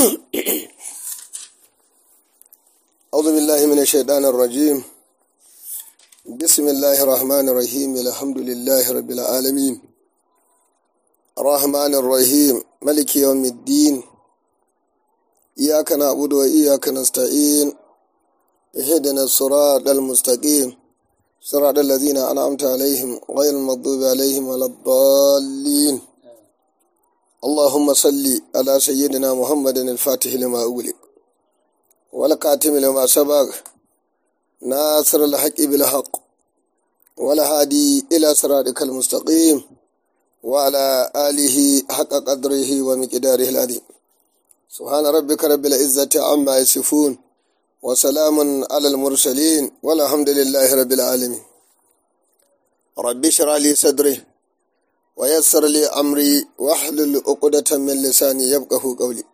أعوذ بالله من الشيطان الرجيم بسم الله الرحمن الرحيم الحمد لله رب العالمين الرحمن الرحيم ملك يوم الدين إياك نعبد وإياك نستعين اهدنا الصراط المستقيم صراط الذين أنعمت عليهم غير المغضوب عليهم ولا الضالين اللهم صل على سيدنا محمد الفاتح لما أغلق والكاتم لما سبق ناصر الحق بالحق والهادي إلى صراطك المستقيم وعلى آله حق قدره ومقداره العظيم سبحان ربك رب العزة عما يصفون وسلام على المرسلين والحمد لله رب العالمين رب اشرح لي صدري ويسر لي أمري واحلل عقدة من لساني يفقه قولي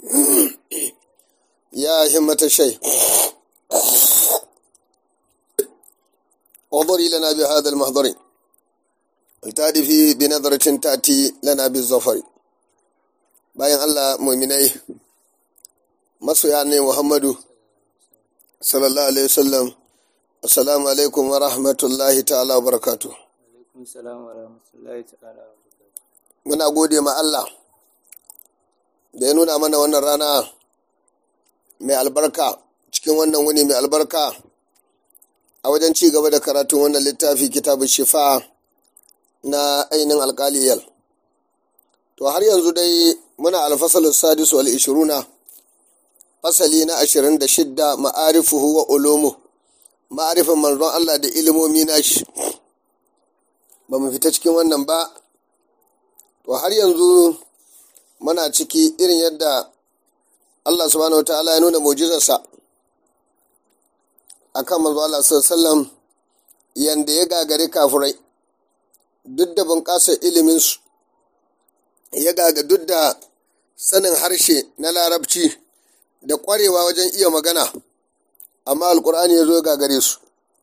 يا همة الشيء وضري لنا بهذا المحضر التادفي بنظرة تأتي لنا بالظفر bayan Allah muminai masoya ne Muhammadu sallallahu alaihi wasallam assalamu alaikum wa rahmatullahi ta'ala wa barakatuh alaikum salam wa rahmatullahi ta'ala wa barakatuh muna gode ma Allah da ya nuna mana wannan rana mai albarka cikin wannan wuni mai albarka a wajen ci gaba da karatun wannan littafi kitabu shifa na ainihin alkaliyal to har yanzu dai muna alfasalin sadisu wal ishiruna fasali na ashirin da shidda ma'arifuhu wa ulumu ma'arifin manzon Allah da ilimomi nashi ba mu fita cikin wannan ba to har yanzu muna ciki irin yadda Allah subhanahu ta'ala ya nuna mujizarsa a kan manzo Allah sallam yanda ya gagari kafurai duk da bunƙasar iliminsu ya gaga duk da sanin harshe na larabci da ƙwarewa wajen iya magana amma alkur'ani ya zo ya gagare su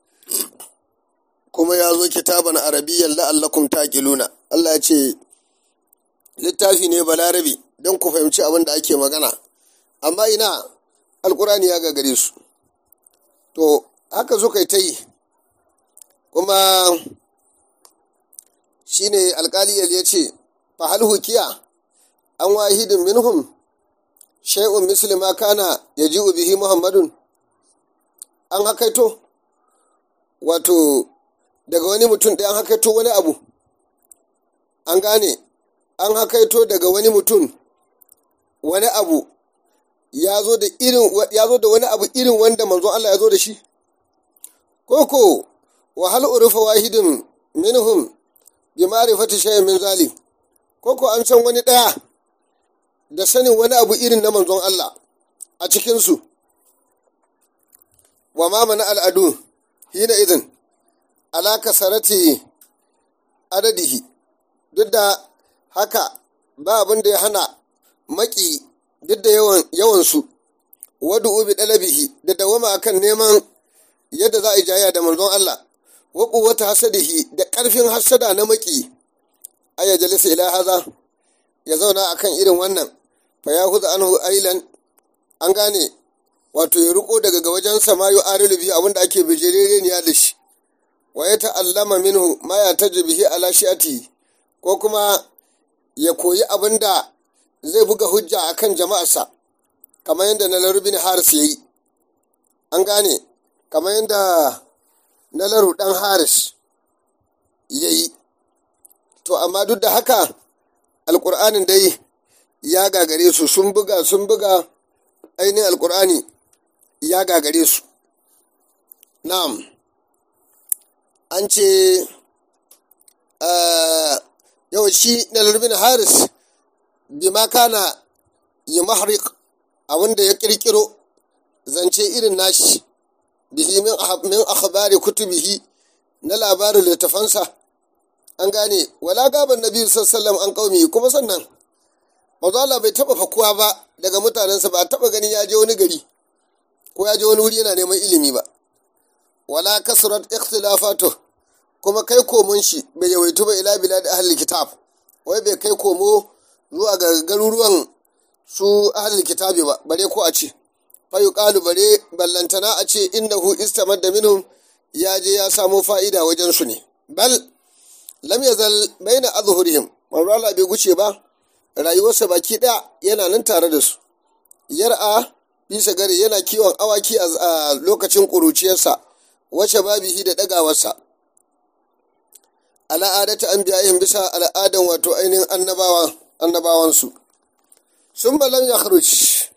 kuma ya zo kitaban arabiyyan la'allakum taqiluna Allah ya ce littafi ne balarabi don ku fahimci abin da ake magana amma ina alkur'ani ya gagare su to haka suka yi ta yi kuma shine alkaliyar ya ce fahal hukiya an wahidin minhum shay'un muslima kana yaji'u bihi muhammadun an hakaito wato daga wani mutum ɗaya an hakaito wani abu an gane an hakaito daga wani mutum wani abu ya zo da irin ya zo da wani abu irin wanda manzon Allah ya zo da shi koko wa hal urufa wahidin minhum bi ma'rifati shay'in min zalim koko an san wani daya da sanin wani abu irin na manzon Allah a cikin su wa ma mana al'adu hina idin ala kasarati adadihi duk da haka ba abin da ya hana maki duk da yawan yawansu wadu ubi dalabihi da dawama akan neman yadda za a yi jaya da manzon Allah wa quwwata hasadihi da ƙarfin hasada na maki aya jalisa ila haza ya zauna akan irin wannan fa ya huza anhu ailan an gane wato ya riko daga ga wajen sama yu arilu biyu abinda ake bijireniya da shi wa ya ta'allama minhu ma ya tajbihi ala shi'ati ko kuma ya koyi abinda zai buga hujja a kan jama'arsa kamar yadda na laru bin haris ya yi an gane kamar yadda na laru ɗan haris ya yi to amma duk da haka alƙur'anin dai ya gagare su sun buga sun buga ainihin alƙur'ani ya gagare su na'am an ce yau shi na laru bin haris bima kana yi mahrik abinda ya kirkiro zance irin nashi bihi min akhbari kutubihi na labarin littafansa an gane wala gaban nabi sallallahu an kaumi kuma sannan manzo Allah bai taba fakuwa ba daga mutanensa ba taba ganin ya je wani gari ko ya je wani wuri yana neman ilimi ba wala kasrat ikhtilafatu kuma kai komon shi bai yawaitu ba ila bilad ahli kitab wai bai kai komo zuwa ga garuruwan su ahlul kitabi ba bare ko a ce fa yuqalu bare ballantana a ce innahu istamadda minhum ya je ya samo fa'ida wajen su ne bal lam yazal baina azhurihim manzo Allah bai guce ba rayuwarsa baki daya yana nan tare da su yar'a bisa gari yana kiwon awaki a lokacin ƙuruciyarsa wace babihi da ɗagawarsa al'adata an biyayin bisa al'adan wato ainihin annabawansu sun balam ya kharuj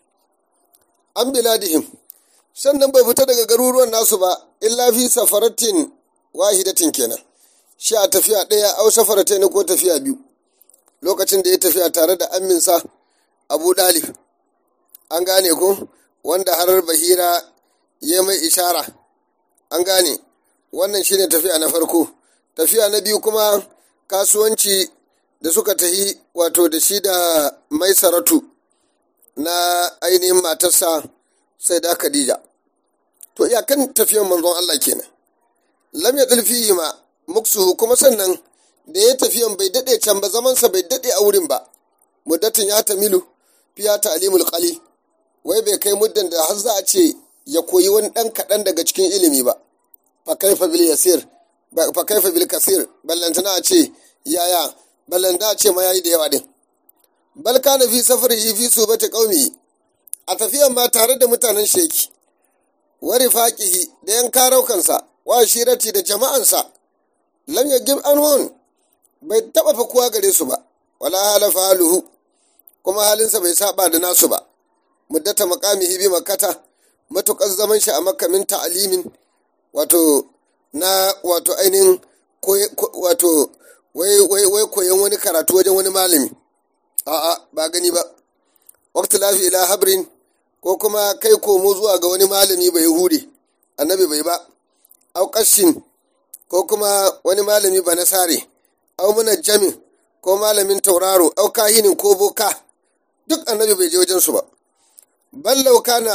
an biladihim sannan bai fita daga garuruwan nasu ba illa fi safaratin wahidatin kenan shi a tafiya ɗaya au safaratain ko tafiya biyu lokacin da ya tafiya tare da aminsa abu dalib an gane ko wanda har bahira ya mai ishara an gane wannan shine tafiya na farko tafiya na biyu kuma kasuwanci da suka tahi wato da shi da mai saratu na ainihin matarsa sai da khadija to iyakan tafiyan manzon Allah kenan lam ya fihi ma muksuhu kuma sannan da ya tafiyan bai daɗe can ba zamansa bai daɗe a wurin ba muddatin ya tamilu fiya ta'limul qali wai bai kai muddan da har za a ce ya koyi wani ɗan kaɗan daga cikin ilimi ba fa kaifa bil yasir fa kaifa bil kasir ballantana a ce yaya ballantana a ce ma yayi da yawa din bal kana fi safarihi fi subati qaumi a tafiyan ma tare da mutanen sheki wa rifaqihi da yan karaukansa wa shirati da jama'ansa lam yagib anhun bai taba fakuwa gare su ba wala halafa haluhu kuma halinsa bai saba da nasu ba muddata makamihi bi makata matukar zaman shi a makka min ta'alimin wato na wato ainihin wato wai wai wai koyon wani karatu wajen wani malami a'a ba gani ba waqti lafi ila habrin ko kuma kai komo zuwa ga wani malami bai hude annabi bai ba au kashin ko kuma wani malami ba nasare au munajjamin ko malamin tauraro au kahinin ko boka duk annabi bai je wajen su ba ballau kana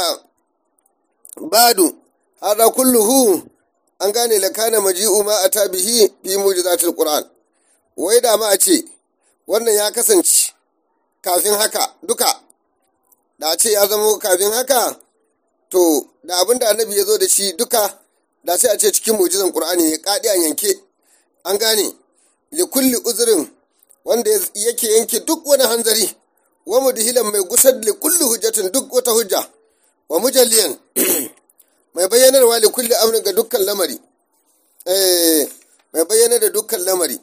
badu hada kulluhu an gane la kana maji'u ma ata bihi fi mujizatil qur'an wai da ma a ce wannan ya kasance kafin haka duka da a ce ya zama kafin haka to da abin da annabi ya zo da shi duka da sai a ce cikin mujizan qur'ani ya kadi an yanke an gane li kulli uzrin wanda yake yanke duk wani hanzari wa mudhilan mai gusar li kulli hujjatin duk wata hujja wa mujalliyan mai bayyanarwa li kulli amrin ga dukkan lamari eh mai bayyana da dukkan lamari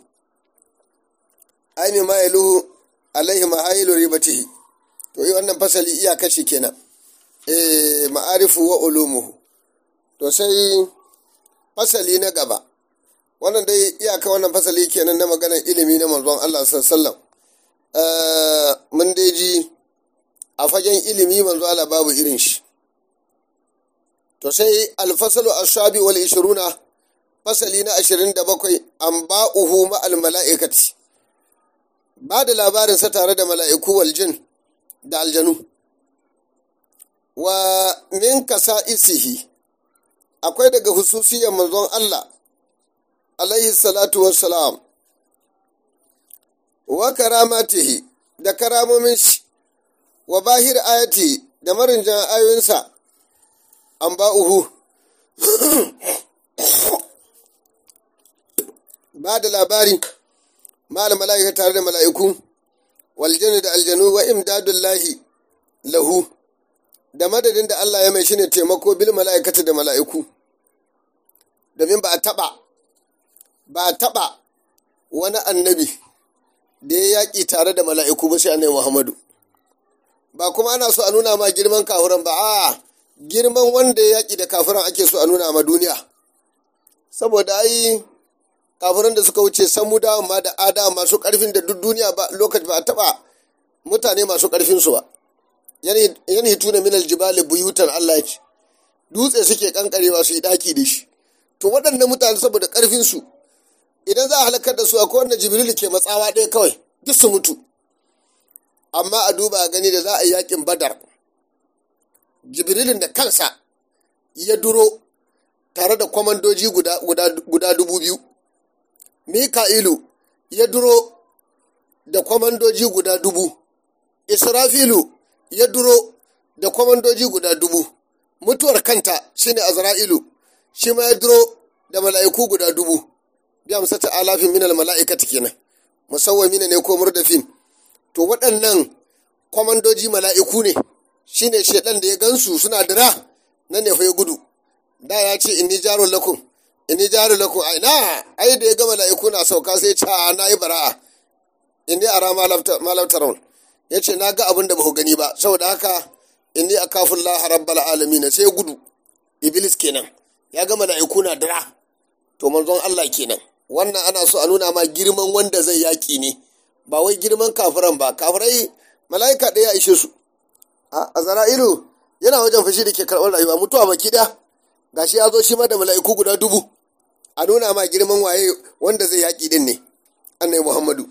ai ma yaluhu alaihi mahayilu ribatihi to yi wannan fasali iya kashi kenan eh ma'arifu wa ulumuhu to sai fasali na gaba wannan dai iyaka wannan fasali kenan na maganar ilimi na manzon Allah sallallahu mun dai ji a fagen ilimi manzo Allah babu irin shi to sai alfasalu ashabi wal ishiruna fasali na ashirin da bakwai an ba'uhu ma al mala'ikati ba da labarinsa tare da mala'iku wal jin da aljanu wa min kasa isihi akwai daga hususiyar manzon Allah alaihi salatu wassalam wa karamatihi da karamomin shi wa bahir ayati da marinjan ayoyinsa an ba'uhu ba da labari ma'al mala'ika tare da mala'iku waljanu da aljanu wa imdadullahi lahu da madadin da Allah ya mai shine taimako bil mala'ikata da mala'iku domin ba a taba ba a taba wani annabi da ya yaƙi tare da mala'iku ba sai annabi Muhammadu ba kuma ana so a nuna ma girman kafuran ba a girman wanda ya yaƙi da kafuran ake so a nuna ma duniya saboda ai kafiran da suka wuce samuda ma da ada masu karfin da duk duniya ba lokaci ba a taba mutane masu karfin su ba yan hituna min aljibali buyutan Allah ce dutse suke kankarewa su yi daki da shi to waɗannan mutane saboda karfin su idan za a halakar da su akwai wanda jibril ke matsawa ɗaya kawai duk su mutu amma a duba a gani da za a yi yakin badar jibrilin da kansa ya duro tare da kwamandoji guda dubu biyu Mika'ilu ya duro da kwamandoji guda dubu, Israfilu ya duro da kwamandoji guda dubu mutuwar kanta shine azra'ilu shi ma ya duro da mala'iku guda dubu bi amsata alafin minal mala'ikati kenan musawwamina ne ko murdafin to waɗannan kwamandoji mala'iku ne shine shedan da ya gansu suna dira nan ne fa ya gudu da ya ce inni jarun lakum inni jarun lakum ai na ai da ya ga mala'iku na sauka sai ya ce a na yi bara'a inni ara malabtaron ya ce na ga abin da ba ku gani ba saboda haka inni a kafin laha rabbal alamin sai gudu iblis kenan ya ga mala'iku na dira to manzon Allah kenan wannan ana so a nuna ma girman wanda zai yaƙi ne ba wai girman kafiran ba kafirai mala'ika ɗaya ishe su a zara'ilu yana wajen fashi da ke karɓar rayuwa mutuwa baki ɗaya gashi ya zo shi ma da mala'iku guda dubu a nuna ma girman waye wanda zai yaƙi din ne annai muhammadu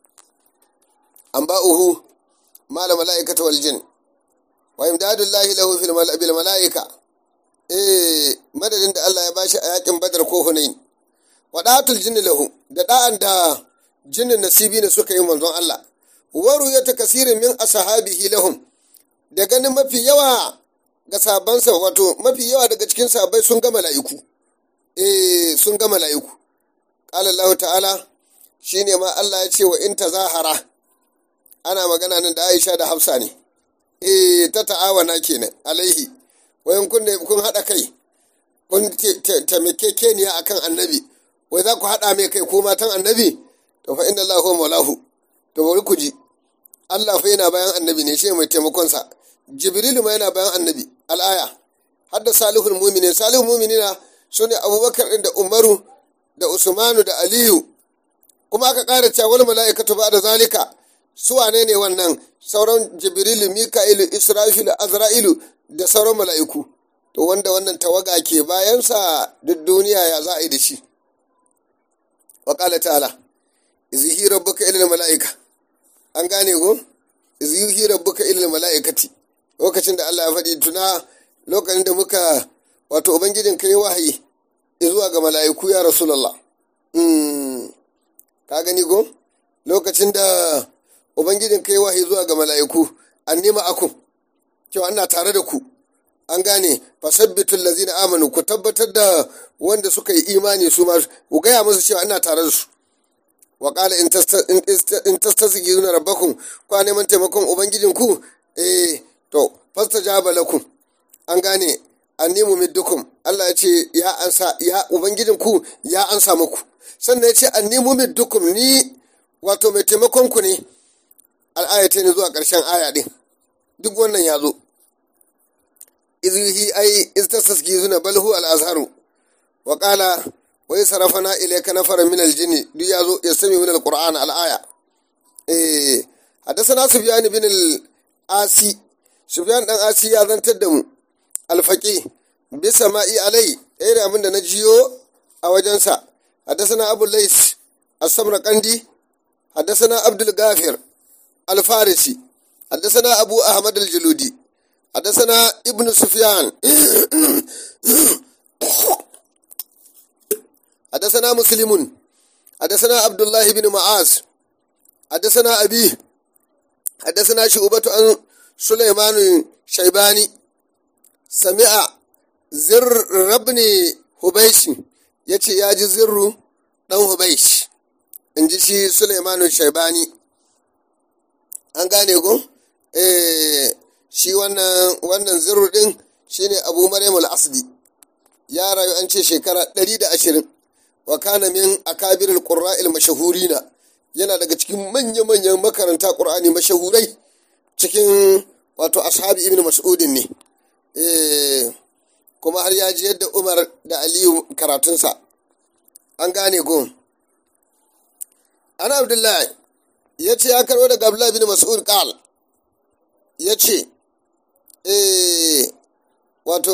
an ba'uhu mala mala'ikata wal jin wa imdadullahi lahu fil bil mala'ika eh madadin da Allah ya bashi a yakin badar ko hunain wa da'atul jinni lahu da da'an da jinnin nasibi ne suka yi manzon Allah waru ya takasirin min ashabihi lahum da ganin mafi yawa ga sabansa wato mafi yawa daga cikin sabai sun ga mala'iku eh sun ga mala'iku qala Allah ta'ala shine ma Allah ya ce wa in tazahara ana magana nan da Aisha da Hafsa ne eh ta ta'awana kenan alaihi wayan kun kun hada kai kun taimakekeniya akan annabi wai za ku hada mai kai ko matan annabi to fa inna Allahu maulahu to bari ku ji Allah fa yana bayan annabi ne shi mai taimakon sa Jibrilu ma yana bayan annabi al'aya hadda salihul mu'minin salihul mu'minina sune Abubakar din da Umaru da Usmanu da Aliyu kuma aka ƙara cewa wal mala'ikatu ba da zalika su wane ne wannan sauran jibrilu mika'ilu isra'ilu azra'ilu da sauran mala'iku to wanda wannan tawaga ke bayansa duk duniya ya za a yi da shi wa ƙala ta'ala izihi rabbuka ilal mala'ika an gane ko izihi rabbuka ilal mala'ikati lokacin da Allah ya faɗi tuna lokacin da muka wato ubangijin kai wahayi zuwa ga mala'iku ya rasulullah ka gani ko lokacin da ubangijin kai wahayi zuwa ga mala'iku an nema akun cewa ana tare da ku an gane fasabbitul lazina amanu ku tabbatar da wanda suka yi imani su ma ku gaya musu cewa ana tare da su wa qala in tastasghiruna rabbakum kwa neman taimakon ubangijin ku eh to fastajaba lakum an gane annimu middukum Allah ya ce ya ansa ya ubangijin ku ya ansa muku sannan ya ce annimu middukum ni wato mai taimakon ku ne al'ayata ne zuwa ƙarshen aya ɗin duk wannan ya zo izihi ai istasaski zuna balhu al'azharu wa ƙala wai sarafana ilaika nafara min aljini duk ya zo ya sami min alqur'an al'aya eh hadasana sufyan bin al-asi sufyan dan asi ya zantar da mu alfaqi bi sama'i alai ɗaya da abin da na jiyo a wajensa hadasana abu lais as-samraqandi hadasana abdul gafir الفارسي حدثنا أبو أحمد الجلودي حدثنا ابن سفيان حدثنا مسلم حدثنا عبد الله بن معاذ حدثنا أبيه حدثنا شعبة عن سليمان شيباني سمع زر ابن هبيش يتي ياجي زر دان هبيش انجي شي سليمان شيباني an gane ko eh shi wannan wannan zirru din shine abu maryam al-asdi ya rayu an ce shekara 120 wa kana min akabir al-qurra al-mashahurina yana daga cikin manya-manyan makaranta qur'ani mashahurai cikin wato ashabi ibn mas'udin ne eh kuma har ya ji yadda umar da aliyu karatunsa an gane ko ana abdullahi ya ce ya karɓo daga Abdullahi bin Mas'ud qal ya ce eh wato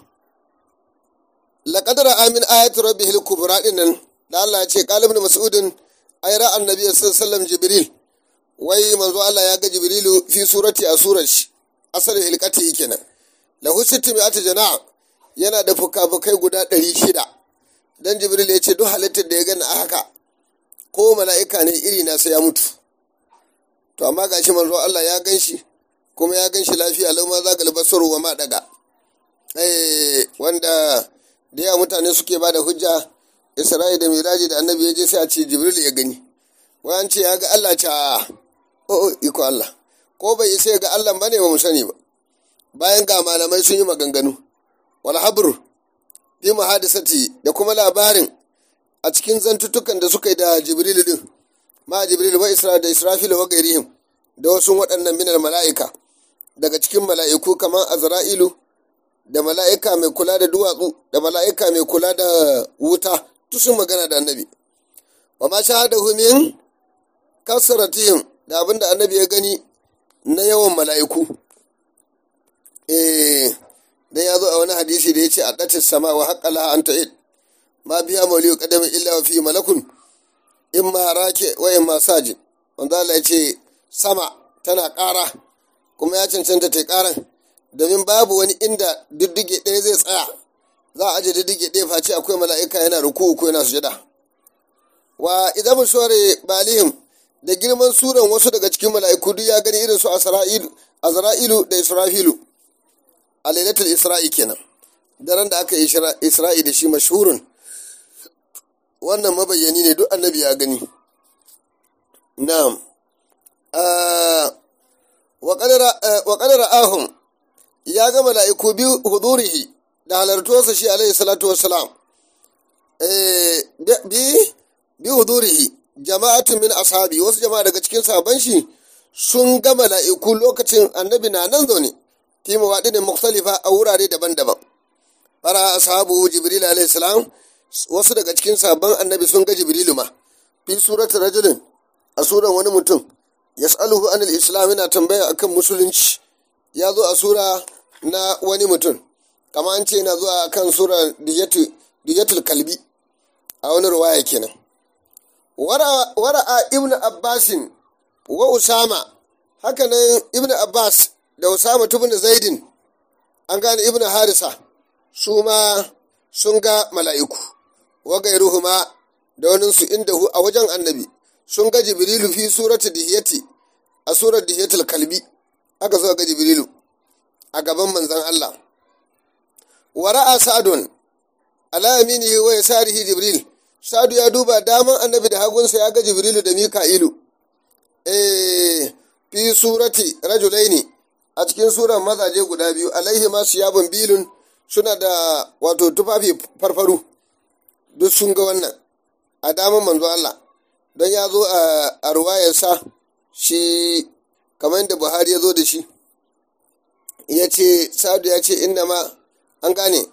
laqad ra'a min ayati rabbih al-kubra dinnan da Allah ya ce qala ibn Mas'udin ay ra'a annabi sallallahu alaihi wasallam jibril wai manzo Allah ya ga jibrilu fi surati a surar shi asali hilqati kenan lahu sittu mi'ati jana' yana da fuka-fukai guda ɗari shida dan jibril ya ce duk halittar da ya gani a haka ko mala'ika ne iri na sai ya mutu to amma gashi manzo Allah ya gan shi kuma ya gan shi lafiya lau ma zagal basaru wa ma daga eh wanda da yawa mutane suke ba da hujja isra'i da miraji da annabi ya je sai a ce jibril ya gani wai an ce ya ga allah ca o iko allah ko bai isa ya ga allah ba ne ba mu sani ba bayan ga malamai sun yi maganganu wal habru fi muhadisati da kuma labarin a cikin zantuttukan da suka yi da jibril din ma jibril wa isra da israfil wa gairihim da wasu waɗannan minal mala'ika daga cikin mala'iku kamar azra'ilu da mala'ika mai kula da duwatsu da mala'ika mai kula da wuta duk sun magana da annabi wa ma shahadahu min kasratihim da abin da annabi ya gani na yawan mala'iku eh dan ya zo a wani hadisi da ya ce a ɗatis sama wa haƙƙala an ta'id ma biya mauliyu ƙadamin illa wa fi malakun in ma rake wa in ma sajin wanda Allah ya ce sama tana ƙara kuma ya cancanta ta ƙaran domin babu wani inda diddige ɗaya zai tsaya za a aje diddige ɗaya face akwai mala'ika yana ruku ko yana sujada wa idan mushware balihim da girman suran wasu daga cikin mala'iku duk ya gani irin su azra'ilu da israfilu a lailatul isra'i kenan daren da aka yi isra'i da shi mashhurun wannan mabayyani ne duk annabi ya gani na'am wa qadara ahum ya ga mala'iku bi hudurihi da halartuwarsa shi alaihi salatu wassalam bi bi hudurihi jama'atun min ashabi wasu jama'a daga cikin sahabban shi sun ga mala'iku lokacin annabi na nan zaune fi mawaɗinin mukhtalifa a wurare daban-daban fara ashabu jibril alaihi salam wasu daga cikin sabon annabi sun ga jibrilu ma fi suratul rajulin a suran wani mutum yas'aluhu anil islam yana tambaya akan musulunci ya zo a sura na wani mutum kama an ce yana zuwa akan sura diyatul kalbi a wani ruwaya kenan wara'a ibn abbasin wa usama hakanan ibn abbas da usama tubin zaidin an gane ibn harisa su ma sun ga mala'iku wa gairuhuma da waninsu inda hu a wajen annabi sun ga jibrilu fi surati dihiyati a surar dihiyatul kalbi aka zo ga jibrilu a gaban manzan Allah wa ra'a sa'adun ala yaminihi wa yasarihi jibril sa'adu ya duba daman annabi da hagunsa ya ga jibrilu da mika'ilu eh fi surati rajulaini a cikin suran mazaje guda biyu alaihi masu yabon bilun suna da wato tufafi farfaru duk sun ga wannan a daman manzo Allah don ya zo a ruwayarsa shi kamar yadda buhari ya zo da shi ya ce sadu ya ce inda ma an gane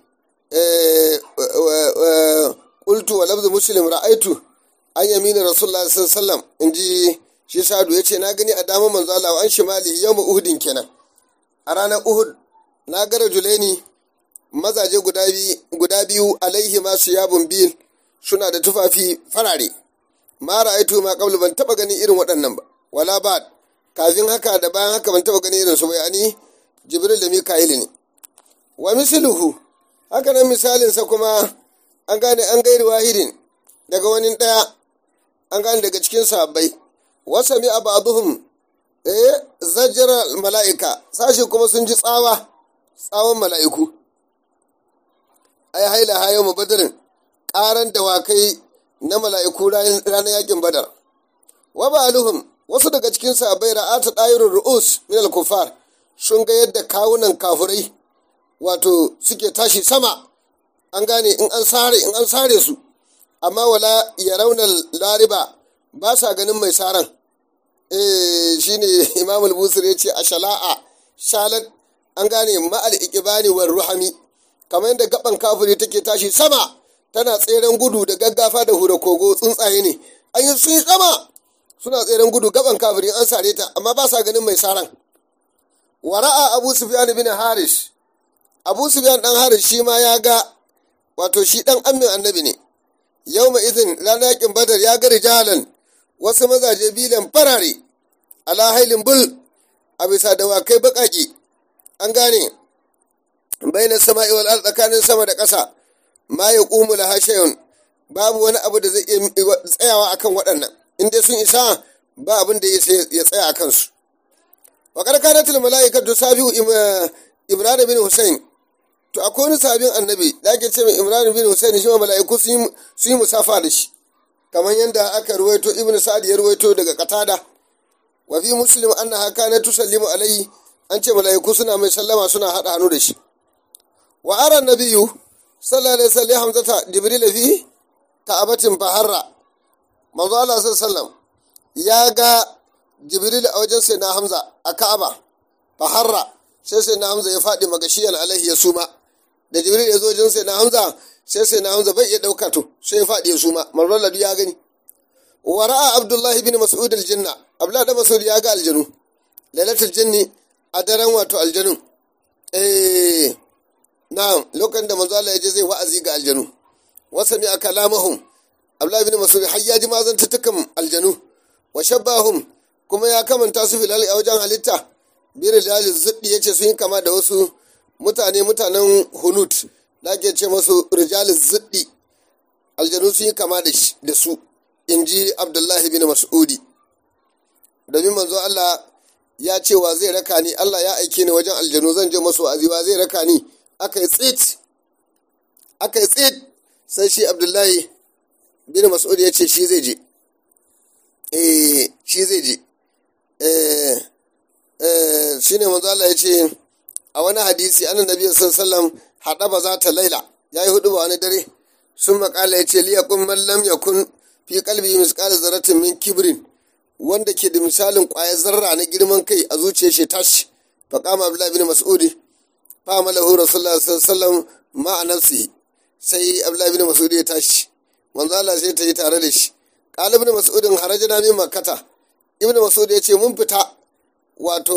ƙultu wa lafzu muslim ra'aitu an yamina rasulullah sallallahu in ji shi sadu ya ce na gani a daman manzo Allah an shimali yau uhudin kenan a ranar uhud na gara juleni mazaje guda biyu alaihi masu yabun biyu suna da tufafi farare ma ra'aitu ma qablu ban taba ganin irin waɗannan ba wala ba kafin haka da bayan haka ban taba ganin irin su ba yani jibril da mika'il ne wa misluhu haka nan misalin sa kuma an gane an gairi wahidin daga wani daya an gane daga cikin sahabbai wasa mi abaduhum eh zajjara mala'ika sashi kuma sun ji tsawa tsawon mala'iku ai haila hayo mu badarin ƙaran dawakai na mala'iku ranar yakin badar wa ba'aluhum wasu daga cikin sahabbai ra'ata ɗayirun ru'us min al-kufar sun ga yadda kawunan kafurai wato suke tashi sama an gane in an sare in an sare su amma wala ya raunar lariba ba sa ganin mai saran eh shine imam al-busir ya ce a shala'a shalat an gane ma'al ikibani war ruhami kamar yadda gaban kafiri take tashi sama tana tseren gudu da gaggafa da hura kogo tsuntsaye ne an yi sun sama suna tseren gudu gaban kafiri an sare ta amma ba sa ganin mai saran wara'a abu sufyan bin haris abu sufyan dan haris shi ma ya ga wato shi dan amin annabi ne yau izin ranar yakin badar ya ga rijalan wasu mazaje bilan farare ala hailin bul a bisa dawakai baƙaƙe an gane baina sama'i wal ard tsakanin sama da ƙasa ma ya ƙumu la hashayun babu wani abu da zai iya tsayawa akan waɗannan in dai sun isa ba abin da ya tsaya a kansu wa karkanatul mala'ikatu sabiu ibrahim bin husain to akwai wani sabin annabi da ake ce mai ibrahim bin husain shi ma mala'iku sun yi musafa da shi kamar yadda aka ruwaito ibnu sa'ad ya ruwaito daga qatada wa fi muslim annaha kanat tusallimu alayhi an ce mala'iku suna mai sallama suna hada hannu da shi wa ara nabiyyu sallallahu alaihi wasallam hamzata jibril fi ka'abatin faharra manzo Allah sallallahu ya ga jibril a wajen sai na hamza a ka'aba faharra sai sai na hamza ya faɗi magashiyan alaihi ya suma da jibril ya zo wajen sai na hamza sai sai na hamza bai iya ɗauka to sai ya faɗi ya suma manzo Allah ya gani wa ra'a abdullahi bin mas'ud aljanna abdullahi da mas'ud ya ga aljanu lailatul jinni a daren wato aljanun eh na'am lokacin da manzo Allah ya je zai wa'azi ga aljanu wasa mi akalamahum abdullahi bin mas'ud har ya ji mazan tutukan aljanu wa shabbahum kuma ya kamanta su filal a wajen halitta bir jalil ziddi yace sun yi kama da wasu mutane mutanen hunut da ake ce masu rijalil ziddi aljanu sun yi kama da su in ji abdullahi bin mas'udi domin manzo Allah ya ce wa zai raka ni Allah ya aike ni wajen aljanu zan je masu wa'azi wa zai raka ni aka yi tsit aka yi tsit sai shi abdullahi bin mas'ud ya ce shi zai je eh shi zai je eh eh shine manzo Allah ya ce a wani hadisi annan nabi sallallahu alaihi wasallam hada ba za ta laila yayi hudu ba wani dare sun makala ya ce liyakun man lam yakun fi qalbi misqal zarratin min kibrin wanda ke da misalin ƙwayar zarra na girman kai a zuciyar shi tashi fa qama abdullahi bin mas'udi fa amalahu rasulullah sallallahu alaihi wasallam ma'a nafsihi sai abdullahi bin mas'udi ya tashi manzo Allah sai ta yi tare da shi qala ibn mas'udin harajana min makkata ibn mas'ud ya ce mun fita wato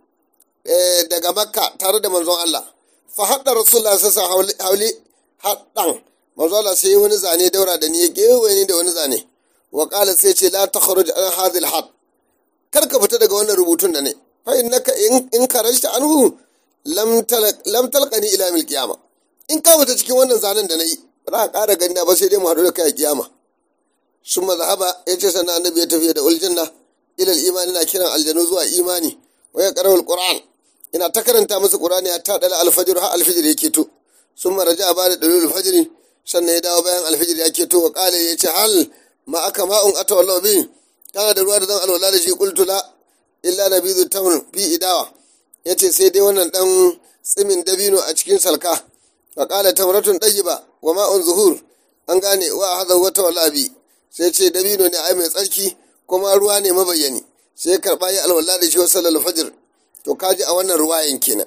daga makka tare da manzon Allah fa hadda rasulullah sallallahu alaihi wasallam hauli haddan manzo Allah sai wani zane daura da ni ya gewaye ni da wani zane wa qala sai ce la takhruj an hadhihi al kar ka fita daga wannan rubutun da ne fa innaka in karajta anhu lam talaq lam talqani ila mil qiyama in ka fita cikin wannan zanen da nayi ba za ka ƙara gani ba sai dai mu haɗu da kai a kiyama summa zahaba yace sannan annabi ya tafi da uljanna ila al-imani na kiran aljanu zuwa imani wa ya qara'u al-qur'an ina ta karanta musu qur'ani hatta dala al-fajr ha al-fajr yake to summa raja'a ba da dalil al-fajr sannan ya dawo bayan alfijir ya keto wa kale ya ce hal ma aka ma'un ata wallahu bi kana da ruwa da zan alwala da shi qultu la illa nabidu tamr fi idawa yace sai dai wannan dan tsimin dabino a cikin salka wa qala tamratun ba wa ma'un zuhur an gane wa hadha wata wala bi sai ce dabino ne ai mai tsarki kuma ruwa ne mabayyani sai karba yi alwala da shi wa sallal fajr to kaji a wannan ruwayan kenan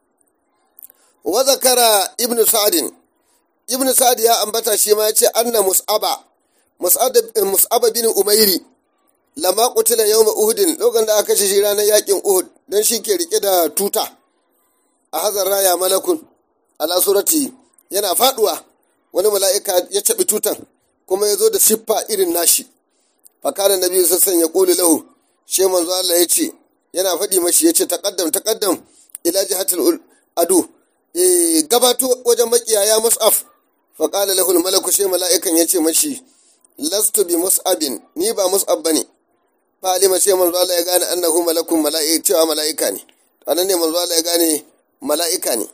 wa zakara ibnu sa'din ibn sa'ad ya ambata shi ma yace anna mus'aba mus'aba bin umairi lama qutila yawma uhudin lokacin da aka kashe shi ranar yakin uhud dan shi ke rike da tuta a hazar raya malakun ala surati yana faduwa wani mala'ika ya cabi tutan kuma ya zo da siffa irin nashi fakana nabi sassan ya kuli lahu she manzo Allah ya ce yana faɗi mashi ya ce taqaddam taqaddam ila jihatul adu gabato wajen makiyaya mus'af faƙala lahul malaku shi mala'ikan ya ce mashi lastu bi mus'abin ni ba mus'ab bane fa alima sai manzo Allah ya gane annahu malakun mala'ika cewa mala'ika ne anan ne manzo Allah ya gane mala'ika ne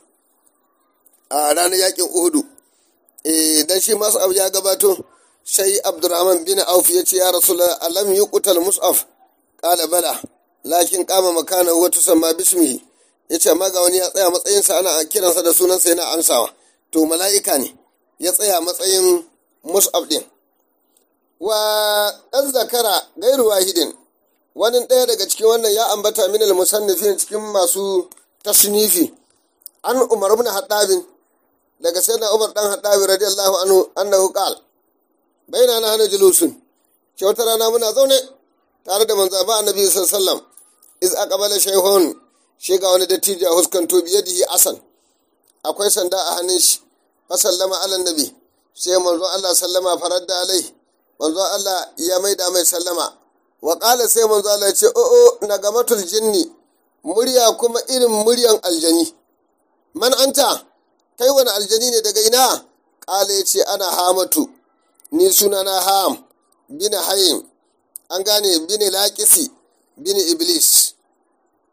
a ranar yakin Uhudu eh dan shi mus'ab ya gabato sai Abdurrahman bin Auf ya ce ya Rasulullah alam yuqtal mus'af qala bala lakin qama makana wa tusamma bismihi yace amma ga wani ya tsaya matsayinsa ana kiransa da sunansa yana amsawa to mala'ika ne ya tsaya matsayin mus'ab ɗin wa ɗan zakara gairu wahidin wani ɗaya daga cikin wannan ya ambata min musannifin cikin masu tasnifi an umar ibn haddabin daga sayyidina umar dan haddabi radiyallahu anhu annahu qal baina na hana julusun ce wata rana muna zaune tare da manzo ba annabi sallallahu alaihi wasallam iz aqbala shaykhun shi ga wani dattijo a huskanto biyadihi asan akwai sanda a hannun shi fasallama ala nabi sai manzon Allah sallama farar da alai manzon Allah ya maida mai sallama wa qala sai manzon Allah ya ce o o nagamatul jinni murya kuma irin muryan aljani man anta kai wani aljani ne daga ina qala ya ce ana hamatu ni suna na ham bin hayim an gane bin laqisi bin iblis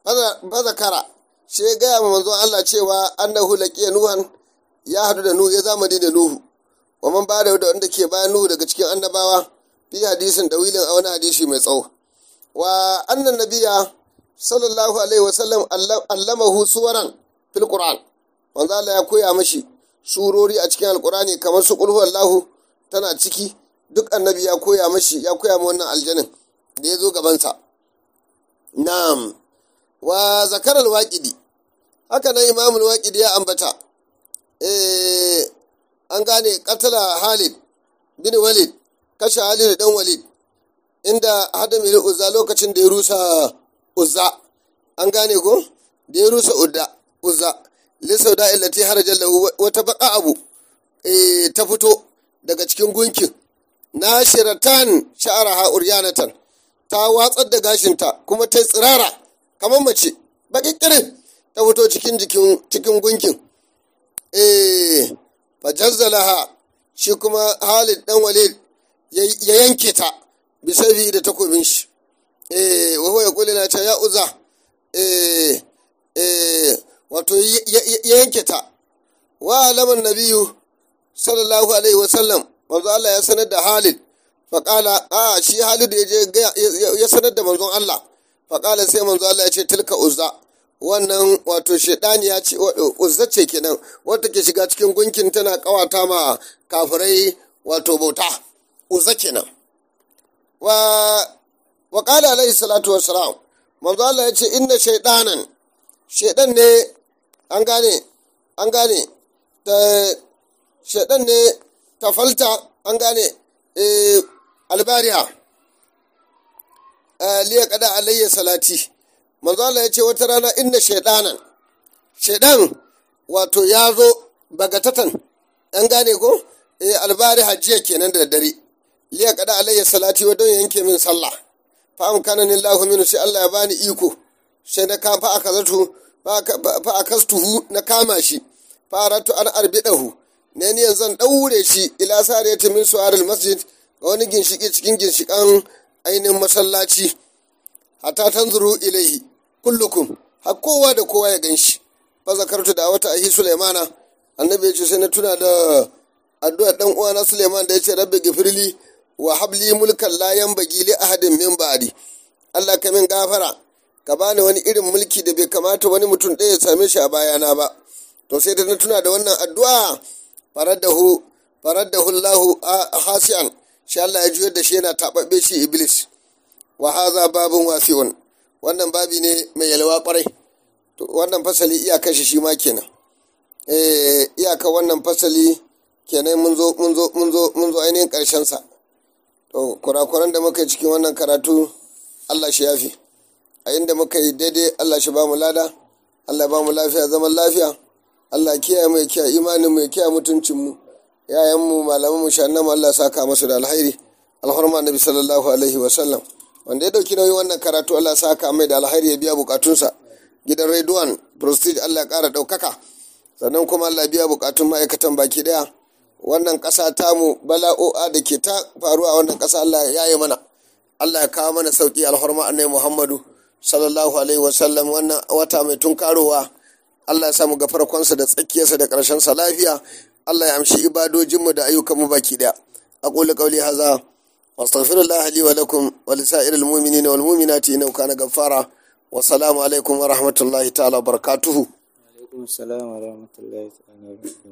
fa zakara shi ya gaya ma manzon Allah cewa annahu laqiya nuhan ya hadu da nuhu ya zamani da nuhu wa man bada da wanda ke bayan nuhu daga cikin annabawa fi hadisin dawilin a wani hadisi mai tsawo wa annan nabiya sallallahu alaihi wa sallam allamahu suwaran fil qur'an manzo Allah ya koya mashi surori a cikin alqur'ani kamar su qul huwallahu tana ciki duk annabi ya koya mashi ya koya ma wannan aljanin da ya zo gabansa na'am wa zakar alwaƙidi haka nan imamul waƙidi ya ambata eh an gane katala halid bin walid kashe halid dan walid inda hada mil uzza lokacin da ya rusa uzza an gane ko da ya rusa udda uzza lisau da illati harajan lahu wata baka abu eh ta fito daga cikin gunkin nashiratan sha'araha uryanatan ta watsar da gashinta kuma ta tsirara kamar mace baƙiƙirin ta fito cikin jikin cikin gunkin eh fajazzalaha shi kuma Halid dan Walid ya yanke ta bisabi da takobin shi eh wa huwa yaqulu na ta ya uza eh eh wato ya yanke ta wa alaman nabiyu sallallahu alaihi wasallam manzo Allah ya sanar da Halid faƙala a shi Halid ya je ya sanar da manzon Allah faƙala sai manzo Allah ya ce tilka uzza wannan wato ya ce uzza ce kenan wata ke shiga cikin gunkin tana kawata ma kafirai wato bauta uzza kenan wa wa qala alaihi salatu wassalam manzo Allah ya ce inna shaydanan shaydan ne an gane an gane ta shaydan ne tafalta an gane eh albariya liya kada alayya salati manzo Allah ya ce wata rana inna shaydanan shaydan wato ya zo bagatatan an gane ko eh albari hajjiya kenan da dare liya kada alayya salati wa don yanke min sallah fa amkana lillahu minu sai Allah ya bani iko sai na ka fa aka zato fa akastuhu na kama shi fa aratu an arbidahu ne ni yanzu daure shi ila sariyati min su'aril masjid ga wani ginshiki cikin ginshikan ainihin masallaci hatta tanzuru ilaihi kullukum har kowa da kowa ya ganshi fa zakartu da wata ahi sulaimana annabi ya ce sai na tuna da addu'ar dan uwana suleiman da ya ce rabbi gifirli wa habli mulkan la yanbaghi li ahadin min ba'di Allah ka min gafara ka bani wani irin mulki da bai kamata wani mutum ɗaya ya same shi a bayana ba to sai da na tuna da wannan addu'a faraddahu faraddahu Allahu hasian shi Allah ya juyar da shi yana taɓaɓɓe shi iblis wa haza babun wasi'un wannan babi ne mai yalwa kwarai to wannan fasali iyakar shi shi ma kenan eh iyakar wannan fasali kenan mun zo mun zo mun zo mun zo ainihin karshen sa to kurakuran da muka yi cikin wannan karatu Allah shi yafi a inda muka yi daidai Allah shi ba mu lada Allah ba mu lafiya zaman lafiya Allah kiyaye mu ya kiyaye imanin mu ya kiyaye mutuncin mu yayan mu malaman mu shannan mu Allah saka masu da alkhairi alhurma nabi sallallahu alaihi wa sallam wanda ya dauki nauyin wannan karatu Allah saka mai da alkhairi ya biya bukatunsa gidan Redwan Prestige Allah ya kara daukaka sannan kuma Allah biya bukatun ma'aikatan baki daya wannan ƙasa tamu bala'o'a da ke ta faruwa a wannan ƙasa Allah ya yi mana Allah ya kawo mana sauki alhurma annabi Muhammadu sallallahu alaihi wa sallam wannan wata mai tunkarowa Allah ya samu ga farkonsa da tsakiyarsa da ƙarshensa lafiya Allah ya amshi ibadojinmu da ayyukanmu baki daya aqulu qawli hadha wastaghfirullah li wa lakum wa lisa'iril mu'minina wal mu'minati innahu kana ghaffara wa salamu alaikum wa rahmatullahi ta'ala wa barakatuhu alaikum salam wa rahmatullahi ta'ala wa barakatuh